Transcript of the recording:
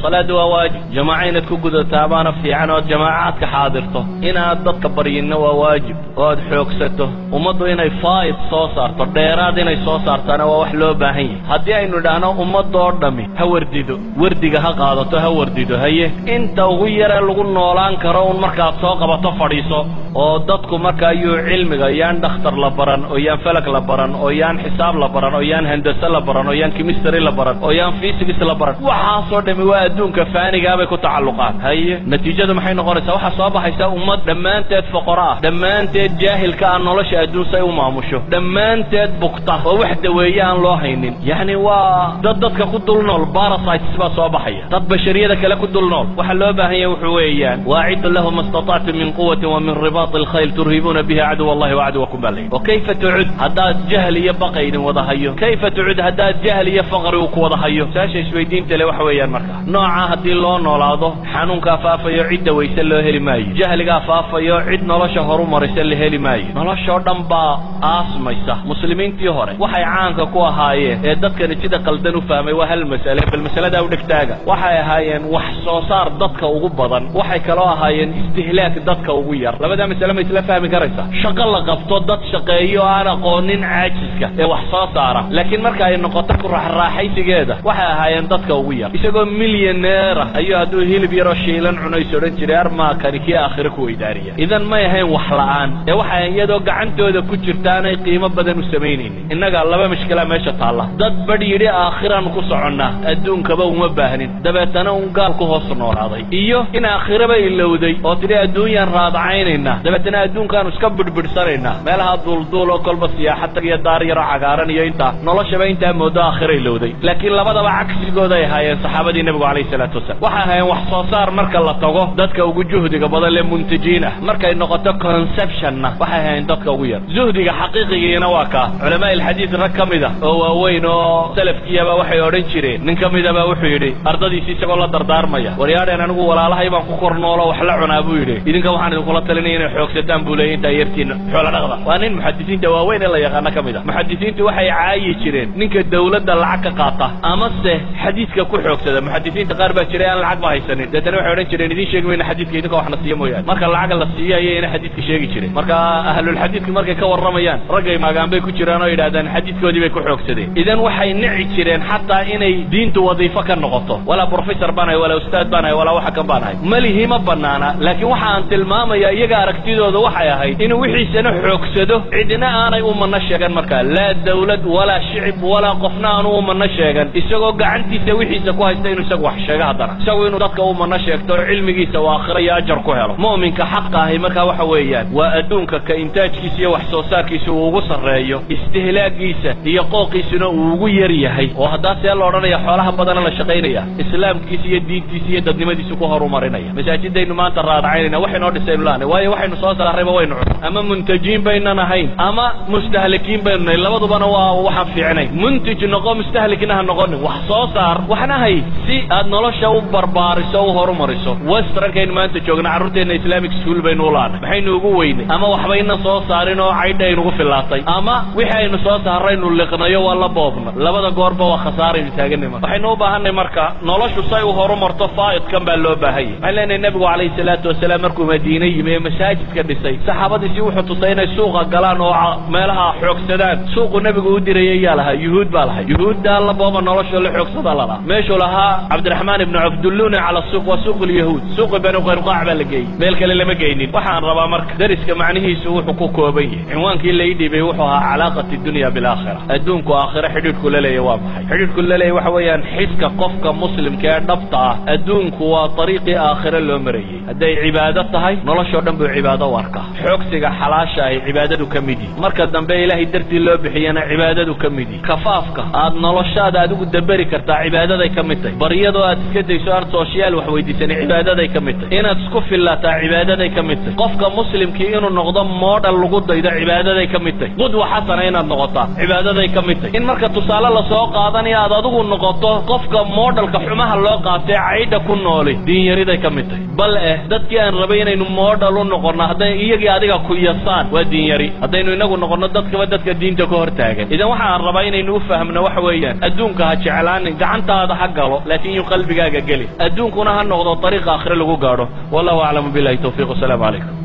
salaadu waa waajib jamaaca inaad ku gudataa baana fiican ood jamaacaadka xaadirto inaad dadka baryinna waa waajib oo aad xoogsato ummaddu inay faa'id soo saarto dheeraad inay soo saartaana waa wax loo baahan yahay haddii aynu idhaahno ummadoo dhammi ha wardido wardiga ha qaadato ha wardido haye inta ugu yare lagu noolaan karo un markaad soo qabato fadhiiso oo dadku marka ayuu cilmiga yaan dhakhtar la baran oo yaan falag la baran oo yaan xisaab la baran oo yaan handase la baran oo yaan chemistry la baran oo yaan physics la baran waxaasoo dhami waa adduunka faanigaabay ku tacalluqaan haye natiijadu maxay noqonaysaa waxaa soo baxaysa ummad dhammaanteed foqoro ah dhammaanteed jaahilka ah nolosha adduun say u maamusho dhammaanteed bugta oo wax daweeye aan loo haynin yacni waa dad dadka ku dul nool parasites baa soo baxaya dad bashariyada kale ku dul nool waxaa loo baahan yahay wuxuu weeyaan waaciddu lahu ma istatactum min quwatin wa min ribaati alkhayl turhibuuna bihi caduw allahi wacaduwakum baa layidhi oo kayfa tucud haddaad jahl iyo baqa idin wada hayo kayfa tucud haddaad jahl iyo faqri uu ku wada hayo saasha isweydiinta le waxa weeyaan marka nooca haddii loo noolaado xanuunkaa faafayo cidda wayse loo heli maayo jahligaa faafayo cid nolosha horu maraysa la heli maayo noloshoo dhan baa aasmaysa muslimiintii hore waxay caanka ku ahaayeen ee dadkani sida qaldan u fahmay waa hal mas'ale bal masaladaa u dhegtaaga waxay ahaayeen wax soo saar dadka ugu badan waxay kaloo ahaayeen istihlaak dadka ugu yar labadaa masale ma isla fahmi karaysa shaqo la qabto dad shaqeeyo aan aqoonin caajiska ee wax soo saara laakiin marka ay noqoto ku raaxraaxaysigeeda waxay ahaayeen dadka ugu yar isagoo milyaneera ayuu hadduu hilib yaroo shiilan cunays odhan jiray armaakani kii aakhire ku weydaariya idan may ahayn wax la'aan ee waxay iyadoo gacantooda ku jirtaanay qiimo badan u samaynaynin innaga laba mishkilaa meesha taalla dad badh yidhi aakhiraan ku soconnaa adduunkaba uma baahnin dabeetana un gaal ku hoos noolaaday iyo in aakhiraba ilowday oo tidhi adduunyaan raadacaynaynaa dabeetana adduunkaanu iska bidhbidhsanaynaa meelaha duulduul oo kolba siyaaxad tag iyo daar yaroo cagaaran iyo intaa noloshaba intaa moodo aakhira ilowday laakiin labadaba cagsigooday ahaayeen saxaabadii nebigu calayhi salaatu wasalam waxay ahaayeen wax soo saar marka la tago dadka ugu juhdiga badan lee muntajiin ah markay noqoto conceptionna waxay ahaayeen dadka ugu yar zuhdiga xaqiiqigiina waa kaa culamaa ilxadiid rag ka mid a oo waaweyn oo salafkiyaba waxay odhan jireen nin ka midaba wuxuu yidhi ardadiisi isagoo la dardaarmaya waryaadheen anigu walaalahay baan ku kor noolo wax la cunaa buu yidhi idinka waxaan idinkula talinaya inay xoogsataan buu leeyay intaa yartiina xoola dhaqda waa nin muxadisiinta waaweyn ee la yaqaano ka mid a muxadisiintu waxay caayi jireen ninka dawladda lacag ka qaata amase xadiidka ku xoogsada muxadisiinta qaar baa jiray aan lacag ba haysanin deetana waxay odhan jireen idiin sheegi mayna xadiidka idinka waxna siiya mooyaane marka lacag la siiyo ayayna xadiidka sheegi jireen marka ahlulxadiidku markay ka warramayaan raggay maagaan bay ku jiraan oo yidhahdaan xadiidkoodii bay ku xoogsadeen idan waxay nici jireen xataa inay diintu wadiifo ka noqoto walaa professor baan ahay walaa ustaad baan ahay walaa waxa kan baan ahay malihi ma banaana laakiin waxa aan tilmaamaya iyaga aragtidooda waxay ahayd inuu wixiisana xoogsado cidna aanay u manno sheegan markaa laa dawlad walaa shicib walaa qofna aanu u manno sheegan isagoo gacantiisa wixiisa ku haysta inuu isagu wax sheego haddana isagu inuu dadka u manno sheegto oo cilmigiisa uu aakhiro iyo ajar ku helo mu'minka xaqa ahi markaa waxa weeyaan waa adduunka ka intaajkiisa iyo wax soo saarkiisa uu ugu sarreeyo istihlaagiisa iyo qooqiisuna uu ugu yar yahay oo haddaa see la odhanaya xoolaha badana la shaqaynaya islaamkiisa iyo diintiisa iyo dadnimadiisa ku horumarinaya masaajidaynu maanta raadacaynayna waxaynoo dhisaynu laanay waayo waxaynu soo saarrayba waynu cun ama muntajiin baynan ahayn ama mustahlikiin baynu nahay labadubana waa waxaan fiicnay muntij noqo mustahlikna ha noqonin wax soo saar waxna hay si aad nolosha u barbaariso o u horumariso westernkaynu maanta joogna carruurteenna islamic school baynu u laanay maxaynu ugu weynay ama waxbayna soo saarin oo caydha aynugu fillaatay ama wixii aynu soo saaraynu liqnayo waa la boobna labada goorba waa khasaaraynu taaganima waxaynu u baahanay marka noloshu say u horumarto faa'idkan baa loo baahan yahay waxaan leenahay nebigu calayhi salaatu wasalaam markuu madiine yimi ee masaajidka dhisay saxaabadiisi wuxuu tusay inay suuqa galaan oo meelaha xoogsadaan suuqu nebigu u dirayay yaa lahaa yuhuud baa lahay yuhuuddaa la booba nolosha la xoogsada lalahaa meeshuu lahaa cabdiraxmaan ibnu cawf dulluna cala suuq waa suuq lyahuud suuqi banu qaynuqaac baa la geeyey meel kale lama geynin waxaan rabaa marka dariska macnihiisu wuxuu ku kooban yahay cinwaankii lai dhibay wuxuu ahaa calaaqati dunya bilaakhira adduunku aakhira xidhiidhku la leeya waa maxay xidhiidhku la leeya waxa weeyaan xiska qofka muslimka ee dhabta ah adduunku waa ariiqii aakhire loo marayey hadday cibaado tahay noloshoo dhan buu cibaado u arkaa xoogsiga xalaasha ahi cibaadadu ka mid yihi marka dambe ilaahay dartii loo bixiyana cibaadadu ka mid yihi kafaafka aad noloshaada adigu daberi kartaa cibaadaday ka mid tahay baryadoo aad iska dayso aan sooshiyaal wax weydiisanin cibaadaday ka mid tahay inaad isku fillaataa cibaadaday ka mid tahay qofka muslimkii inuu noqdo moodhal lagu daydo cibaadaday ka mid tahay qudwa xasana inaad noqotaa cibaadaday ka mid tahay in marka tusaale lasoo qaadanayo aad adigu noqoto qofka moodhalka xumaha loo qaatee caydha ku nooli diinyariday ka mid tahay bal eh dadkii aan rabay inaynu moodhal u noqonno hadday iyagii adiga ku yasaan waa diinyari haddaynu inagu noqonno dadkaba dadka diinta ka hor taagan idan waxaan rabaa inaynu u fahmno waxa weeyaan adduunka ha jeclaanin gacantaada ha galo laakiin yuu qalbigaaga geli adduunkuna ha noqdo ariiqa akhre lagu gaadho wallahu aclamu billahi tawfiiq wasalaamu calaykum